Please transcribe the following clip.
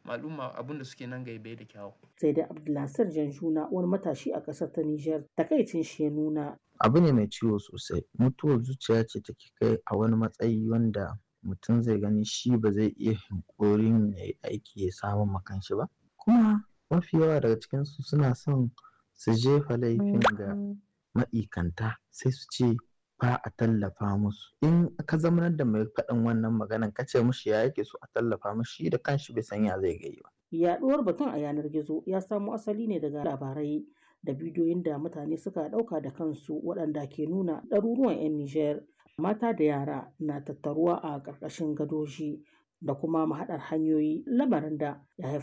al'umma abin da suke nan gai bai da kyawu. sai dai abdulnasir janjuna wani matashi a ƙasar ta nijar takaicin shi ya nuna abu ne mai ciwo sosai mutuwar zuciya ce take kai a wani matsayi wanda mutum zai gani shi ba zai iya hankorin ya yi aiki ya samu makan shi ba kuma mafi yawa daga cikinsu suna son su jefa laifin ga ma'ikanta sai su ce ba a tallafa musu in ka zamanar da mai faɗin wannan maganan ka ce mushi ya yake so a tallafa mushi da kanshi bai san ya zai gai ba yaɗuwar batun a yanar gizo ya samo asali ne daga labarai da bidiyoyin da mutane suka ɗauka da kansu waɗanda ke nuna ɗaruruwan 'yan Nijar mata da yara na tattaruwa a ƙarƙashin gadoji da kuma mahaɗar hanyoyi lamarin da ya haifar